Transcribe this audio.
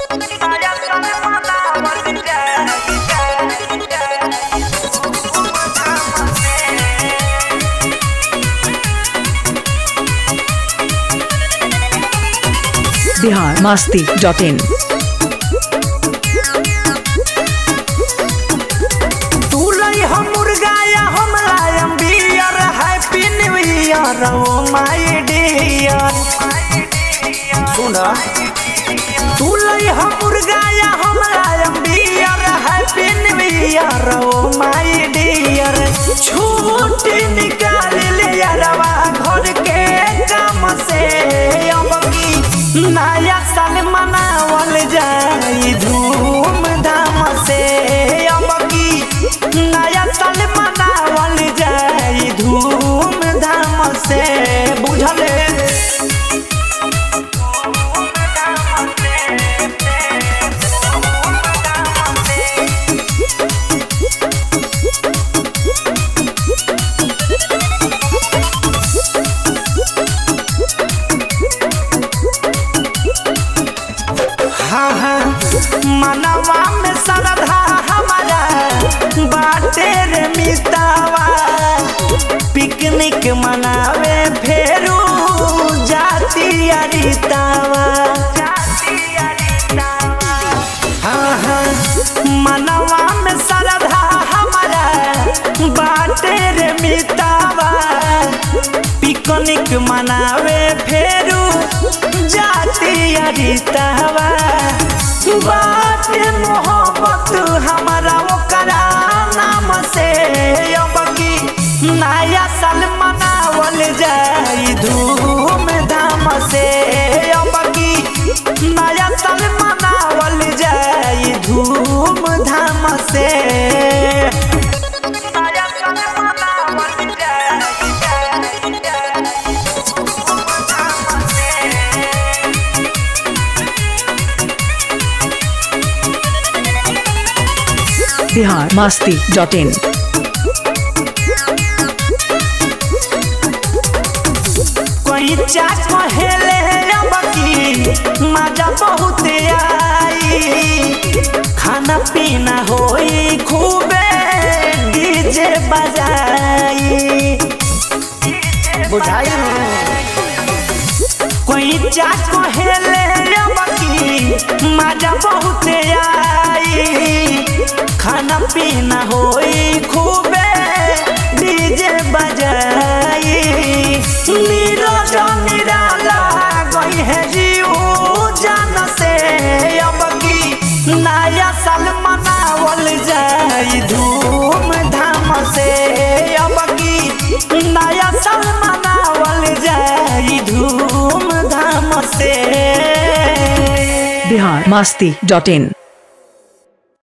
Bihar Masti dot in तू लई हम मुर्गा या हम लायम beer happy new year oh my dear सुना तू लई हम मुर्गा या हम लायम beer happy new year oh my dear छुट्टी निकाल ले यारवा घर के काम से अब की नया साल मनावल जाई धूम धाम से अब की नया साल मनावल जाई धूम धाम से बुझले हाँ हाँ मनवा में श्रद्धा हमारा बाटे रे मितावा पिकनिक मनावे फेरू जाती अरितावा हाँ हाँ मनवा में श्रद्धा हमारा बाटे रे मितावा पिकनिक मनावे फेरू जाती अरितावा बाटे मोहब्बत हमारा ओकरा नाम से अब की नया साल मनावल जाई धूम धाम से अब की नया साल मनावल जाई धूम धाम से नया साल मनावल बिहार मास्ती डॉट इन कोई चाच कहेले अब की मजा बहुत आई खाना पीना होई खूबे डीजे बजाई बुझाई कोई चाच कहेले अब की मजा बहुत आई खाना पीना होई खूबे डीजे बजाई नीरज निराला गई है जीव जान से अब की नया साल मनावल जाई धूम धाम से अब की नया साल मनावल जाई धूम धाम से बिहार मास्ती डॉट इन